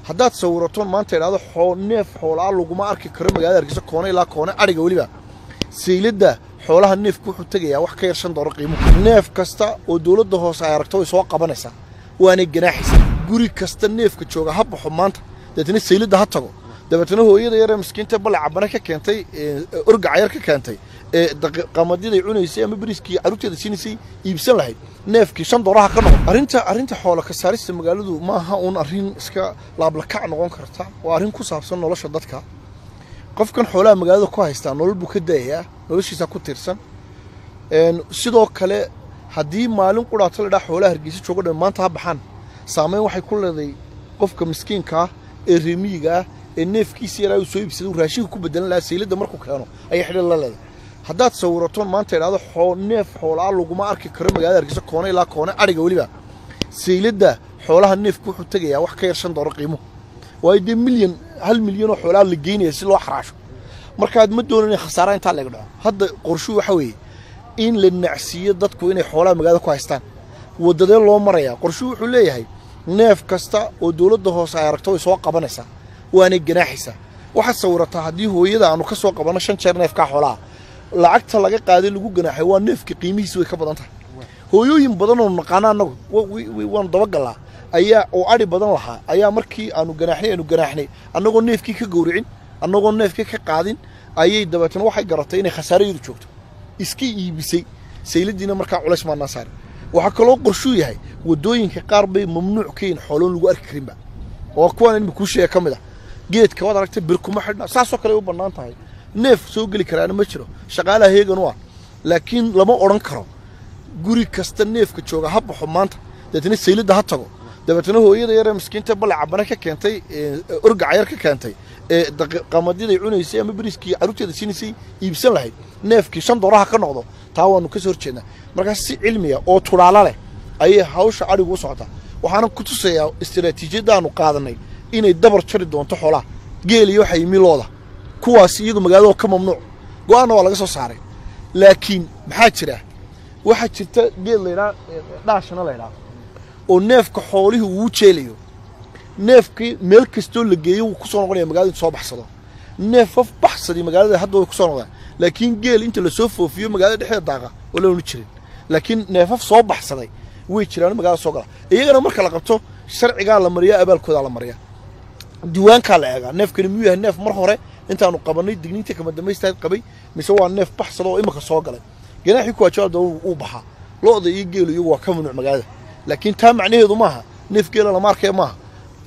haddaad sawirato maanta idhahdo xoo neef xoolaa laguma arki karo magaalada hargeysa koone ilaa koone adhiga weliba sayladda xoolaha neefku wuxuu tegayaa wax ka yar shan doollar qiimuhu neef kasta oo dowladda hoose ay aragto way soo qabanaysaa waanay ganaaxaysaa guri kasta neefka jooga ha baxo maanta dabeetna sayladda ha tago dabeetna hooyada yaree miskiinta bale cabane ka keentay orgaca yar ka keentay ee qamadiday cunaysay ama beriskii carruurteeda siinaysay iibsan lahayd neefkii shan dooraha ka noqon arrinta arrinta xoola ka saarista magaaladu ma aha uun arrin iska laablakac noqon karta waa arrin ku saabsan nolosha dadka qofkan xoolaha magaalada ku haystaa nolol buu ka daayayaa noloshiisa ku tiirsan sidoo kale haddii maalin qudhaato la dhaa xoolaha hargeysa jooga dhan maanta ha baxaan saamayn waxay ku leeday qofka miskiinka ah ee reemiyiga ah ee neefkiisa yaraa uu soo iibsaday uu raashinka ku bedelan lahaa sayladda markuu keeno ayay xidhan la leedahay haddaad sawirato maanta idhahdo xoo neef xoolaa laguma arki karo magaalada hargeysa koone ilaa koone adhiga weliba sayladda xoolaha neefku wuxuu tegayaa wax ka yar shan doollar qiimuhu waayo dee milyan hal milyan oo xoolaa la geynaya si loo xaraasho markaad ma doonan khasaara intaa laga dhaco hadda qorshuu waxa weeye in la nacsiiyo dadku inay xoolaha magaalada ku haystaan waddadee loo marayaa qorshuu wuxuu leeyahay neef kasta oo dowladda hoose ay aragto way soo qabanaysaa waanay ganaaxaysaa waxaad sawirataa haddii hooyada aanu ka soo qabanno shan jeer neefkaa xoolaha lacagta laga qaaday lagu ganaaxay waa neefka qiimihiisi way ka badan tahay hooyooyin badan oo naqaana annagu waanu dabagallaa ayaa oo adhi badan lahaa ayaa markii aanu ganaaxnay aanu ganaaxnay annagoo neefkii ka gowricin annagoo neefkii ka qaadin ayay dabeetna waxay garatay inay khasaarayadu joogto iska iibisay sayladdiina markaa culays maanaa saari waxaa kaloo qorshuu yahay waddooyinka qaar bay mamnuuc ka yihin xooloon lagu arki karinba oo kuwaan inma kuu sheega ka mid ah geedka waad aragtay bir kuma xidhna saasoo kale ay u bannaan tahay neef soo geli karaana ma jiro shaqaalaha heegan u ah laakiin lama odhan karo guri kasta neefka jooga ha baxo maanta dabeetna sayladda ha tago dabeetna hooyada yaree miskiinta bale cabane ka keentay orgaca yar ka keentay ee qamadiday cunaysay ama beriskii carruurteeda siinaysay iibsan lahayd neefkii shan dooraha ka noqdo taa waanu ka soo horjeednaa markaas si cilmiya oo tudhaalo leh ayay hawsha adhigu u socotaa waxaana ku tusayaa istaraatiijiyaddaanu qaadanay inay dabar jari doonto xoolaha geel iyo waxa yimi looda kuwaas iyagu magaalada ka mamnuuc go-aanna waa laga soo saaray laakiin maxaa jira waxaa jirta geel laydhaa dhaashana laydhaa oo neefka xoolihii uu jeelayo neefkii meel kastoo la geeyo wuu ku soo noqonaya magaalada intu soo baxsado neefaf baxsadii magaalada hadda way ku soo noqdaan laakiin geel inta lasoo foofiyo magaalada dhexdeeda daaqa oo laanu jirin laakiin neefaf soo baxsaday way jiraan magaalada soo gala iyagana marka la qabto sharcigaa la mariyaa abaalkoodaa la mariyaa diiwaankaa la eegaa neefkani miyuu yahay neef mar hore intaanu qabanay digniinta kama dambaystaad qabay mise waa neef baxsada oo imika soo galay ganaaxii kuwaajaada uu baxaa lo-da iyo geelu iyagu waa ka mamnuuc magaalada laakiin taa macnaheedu maaha neef geela lama arkaya maaha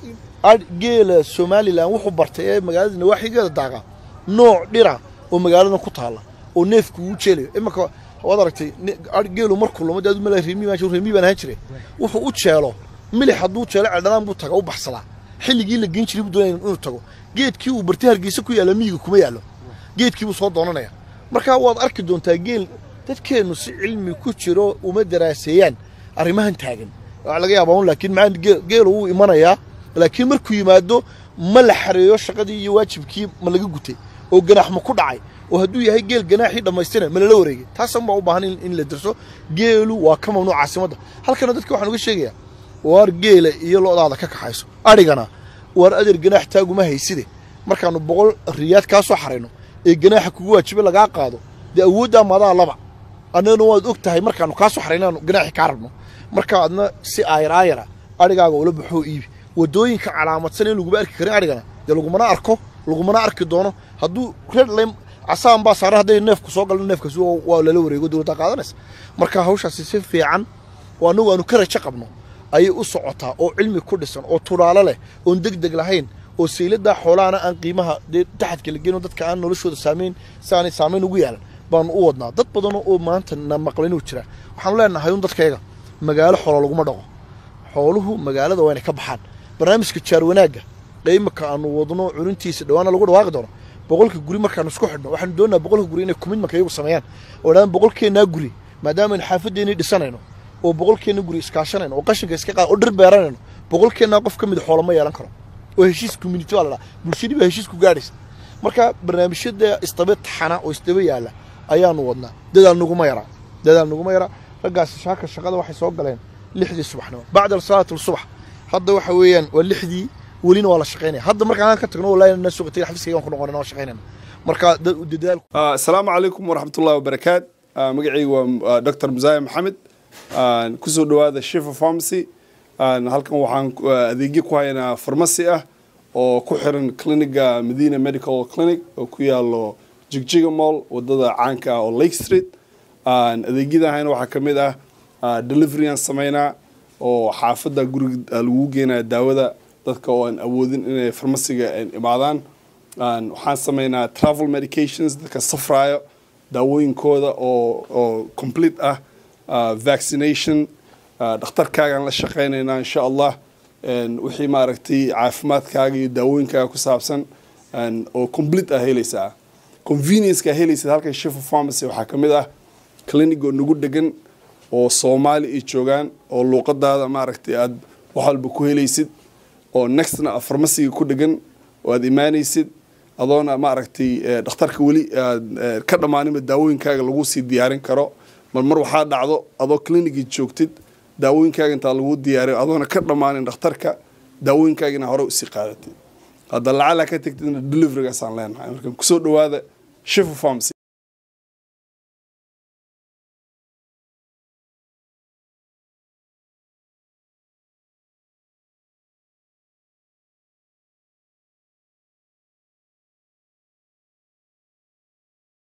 geela somalilan wuxuu bartay ee magaalada nawaaxigeeda daaqa nooc dhira oo magaaladan ku taalla oo neefku uu jeelayo imanka waad aragtay geelu markuu lumo dee mala reemi baan reemi baan ahaan jiray wuxuu u jeelo milix hadduu jeelo celdhanaan buu taga u baxsadaa xilligii la geyn jiray buu doonaya inuu tago geedkii uu bartay hargeysa ku yaalla miyiga kuma yaallo geedkii buu soo doonanaya marka waad arki doontaa geel dadkeennu si cilmi ku jiro uma daraaseeyaan arrimahan taagan waa laga yaabaa un laakiin maxaa geelu wuu imanayaa laakiin markuu yimaado ma la xareeyo shaqadii iyo waajibkii ma laga gutay oo ganaax ma ku dhacay oo hadduu yahay geel ganaaxii dhammaystirna ma lala wareegay taasan baa u baahan in la dirso geelu waa ka mamnuuc caasimadda halkana dadka waxaan uga sheegayaa waar geela iyo lo-daada ka kaxayso adhigana waar adeer ganaax taaguma hayside markaannu boqol riyaad kaa soo xarayno ee ganaaxa kugu waajibe lagaa qaado dee awooddaa madaa laba annagana waad og tahay markaannu kaa soo xaraynaanu ganaaxii kaa rabno marka adna si aayar aayara adhigaaga ula baxoo iibi waddooyinka calaamadsan in laguma arki karin adhigana dee lagumana arko lagumana arki doono hadduu redlem casaan baa saaran hadday neefku soo galno neefkaas waa lala wareego dowladda qaadanaysa marka hawshaasi si fiican oo annagu aanu ka rajo qabno ayay u socotaa oo cilmi ku dhisan oo tudhaalo leh oon deg deg lahayn oo sayladdaa xoolahana aan qiimaha dee taxadka la geyno dadka aan noloshooda saamayn si aanay saamayn ugu yeelan baanu u wadnaa dad badan oo maanta na maqlin uu jira waxaanu leenahay un dadkayga magaalo xoolo laguma dhaqo xooluhu magaalada waa inay ka baxaan barnaamijka jaar wanaagga qiimaka aanu wadno cunintiisa dhawaana lagu dhawaaqi doono boqolka guri markaanu isku xidhno waxaanu doonaa boqolka guri inay commitmentka iyagu sameeyaan oo dhaan boqolkeennaa guri maadaama aynu xaafaddeenii dhisanayno oo boqolkeenna guri iskaashanayno oo qashinka iska qaad oo dhir beeranayno boqolkeennaa qof ka mid xoolo ma yeelan karo oo heshiis community baa la dhaha bulshadii baa heshiis ku gaadhaysa marka barnaamijyada isdaba taxana oo isdaba yaalla ayaanu wadnaa dadaal naguma yaraa dadaal naguma yaraa raggaasi shaaka shaqada waxay soo galeen lixdii subaxnimo bacda salaat subax hadda waxa weeyaan waa lixdii welina waa la shaqaynaya hadda markaan aan ka tagno wallahi na suuqa tagay xafiiskaygaan ku noqonayna waa shaqaynayna marka dadaal asalaamu calaykum waraxmatullahi wabarakaat magacaygu waa dr musaya maxamed kusoo dhowaada shifa pharmacy halkan waxaan adeegyo ku haynaa farmasi ah oo ku xiran cliniga medina medical clinic oo ku yaalo jigjiga mall wadada caanka ah oo lake street adeegyada hayna waxaa ka mid ah deliveryaan sameynaa oo xaafadda guriga lagu geenaya daawada dadka oo aan awoodin inay farmasiga imaadaan waxaan sameynaa travel medications dadka safraayo daawooyinkooda oo oo complete ah vaccination dhakhtarkaagaan la shaqaynaynaa insha allah wixii maaragtay caafimaadkaaga iyo daawooyinkaaga ku saabsan oo complete ah helaysaa conveniencekaa helaysid halkan shifa pharmacy waxaa ka mid ah clinic oo nagu degan oo soomaali ay joogaan oo luuqadaada maaragtay aada wax walba ku helaysid oo nextna farmasiga ku dhegan oo aada imaanaysid adoona maaragtay dhakhtarka weli aad ka dhammaaninba daawooyinkaaga lagu sii diyaarin karo mar mar waxaa dhacdo adoo clinicii joogtid daawooyinkaaga intaa lagu diyaariyo adoona ka dhammaanin dhakhtarka daawooyinkaagina hore usii qaadatid hadda lacala ka tegtidna deliverygaasaan leenahay marka kusoo dhawaada shifa pharmacy